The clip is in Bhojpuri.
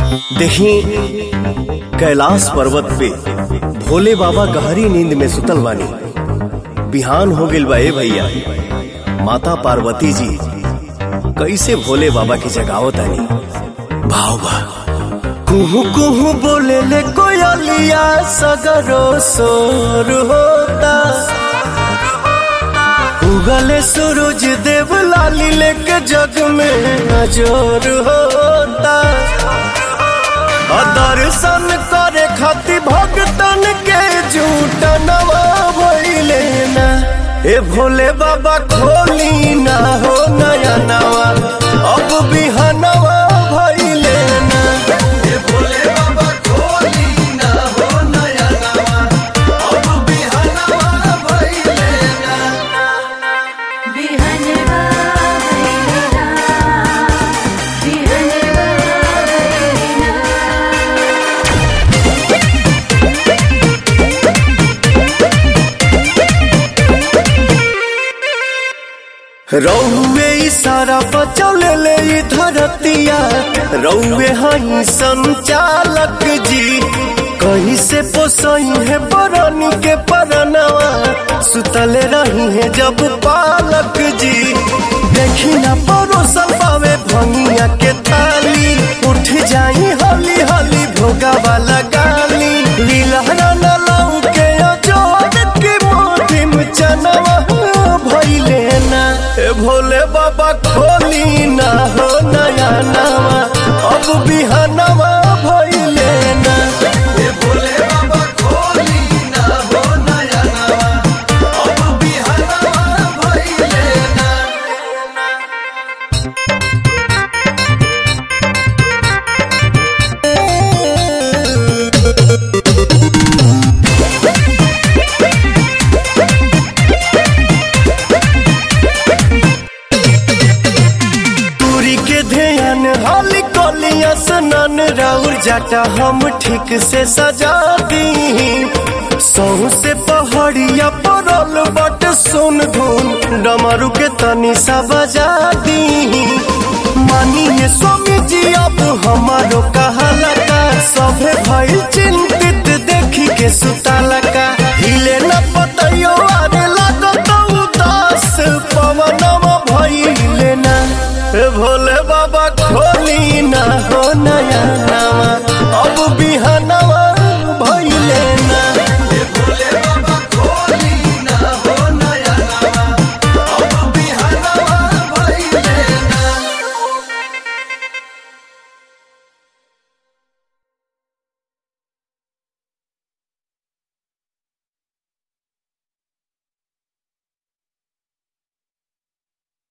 देखी कैलाश पर्वत पे भोले बाबा गहरी नींद में सुतल बानी बिहान हो गइल बा ए भैया माता पार्वती जी कैसे भोले बाबा की जगावत आनी भाव बा कुहू कुहू बोले ले कोयलिया सगरो सोर होता उगले सूरज देव लाली लेके जग में नजर होता और दर्शन करे खातिर भगतन के झूठ नवा भइले ना ए भोले बाबा खोली ना हो नया नवा अब बिहनवा भइले ना ए भोले बाबा खोली ना हो नया नवा अब बिहनवा भइले ना बिहनवा भैरना बिहनवा भैरना रौवे इशारा बचौले ले ई धरतिया रौवे हई संचालक जी कहीं से पोसई है बरनी के परनवा सुतले रही है जब पालक जी देखी ना परोसल पावे भंगिया के ताली उठ जाई हली हली भोगा वाला गाली लीलहरा न लाऊ के अजोड़ के मोटी में चनवा भइले ना ए भोले बाबा खोली ना हो नया नवा अब बिहनवा भइले ना ए भोले बाबा खोली ना हो नया नवा अब बिहनवा भइले ना दूरी के ध्यान हाली कोलिया सनन राउर जाटा हम ठीक से सजा दी सहू से पहाड़िया परल बट सुन धुन डमरू के तनी सा बजा दी मानिए स्वामी जी अब हमारो कहाला का सभे भइल चिंतित